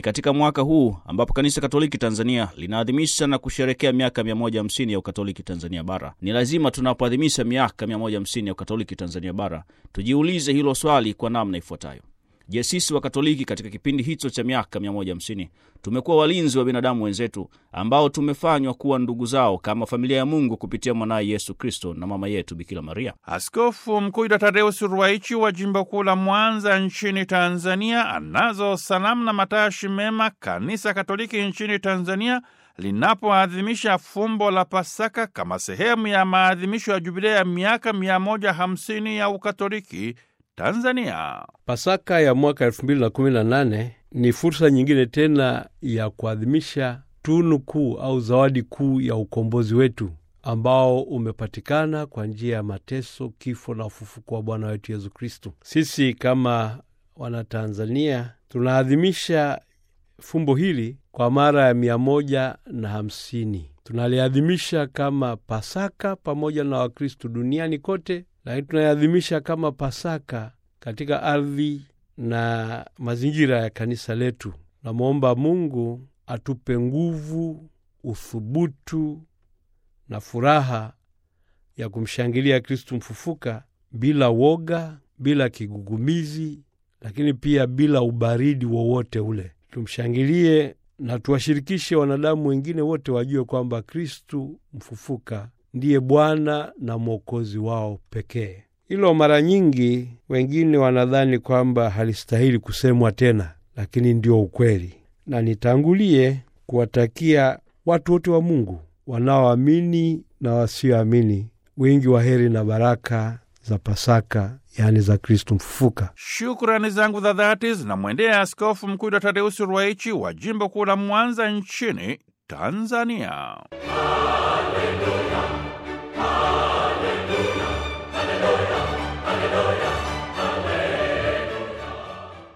katika mwaka huu ambapo Kanisa Katoliki Tanzania linaadhimisha na kusherekea miaka 150 ya Ukatoliki Tanzania Bara. Ni lazima tunapoadhimisha miaka 150 ya Ukatoliki Tanzania Bara tujiulize hilo swali kwa namna ifuatayo: Je, sisi wa Katoliki katika kipindi hicho cha miaka 150 tumekuwa walinzi wa binadamu wenzetu ambao tumefanywa kuwa ndugu zao kama familia ya Mungu kupitia mwanaye Yesu Kristo na mama yetu Bikira Maria? Askofu Mkuu Dr. Tadeus Ruwaichi wa jimbo kuu la Mwanza nchini Tanzania anazo salamu na matashi mema Kanisa Katoliki nchini Tanzania linapoadhimisha fumbo la Pasaka kama sehemu ya maadhimisho ya jubilea ya miaka 150 ya Ukatoliki Tanzania. Pasaka ya mwaka 2018 ni fursa nyingine tena ya kuadhimisha tunu kuu au zawadi kuu ya ukombozi wetu ambao umepatikana kwa njia ya mateso, kifo na ufufuko wa Bwana wetu Yesu Kristu. Sisi kama Wanatanzania tunaadhimisha fumbo hili kwa mara ya mia moja na hamsini. Tunaliadhimisha kama Pasaka pamoja na Wakristu duniani kote, lakini tunaiadhimisha kama Pasaka katika ardhi na mazingira ya kanisa letu. Namwomba Mungu atupe nguvu, uthubutu na furaha ya kumshangilia Kristu mfufuka bila woga, bila kigugumizi, lakini pia bila ubaridi wowote ule. Tumshangilie na tuwashirikishe wanadamu wengine wote wajue kwamba Kristu mfufuka ndiye Bwana na Mwokozi wao pekee. Hilo mara nyingi wengine wanadhani kwamba halistahili kusemwa tena, lakini ndio ukweli. Na nitangulie kuwatakia watu wote wa Mungu wanaoamini na wasioamini wingi wa heri na baraka za Pasaka, yaani za Kristu mfufuka. Shukrani zangu za dhati zinamwendea Askofu Mkuu Dr. Tadeusi Ruwaichi wa jimbo kuu la Mwanza nchini Tanzania. Haleluya.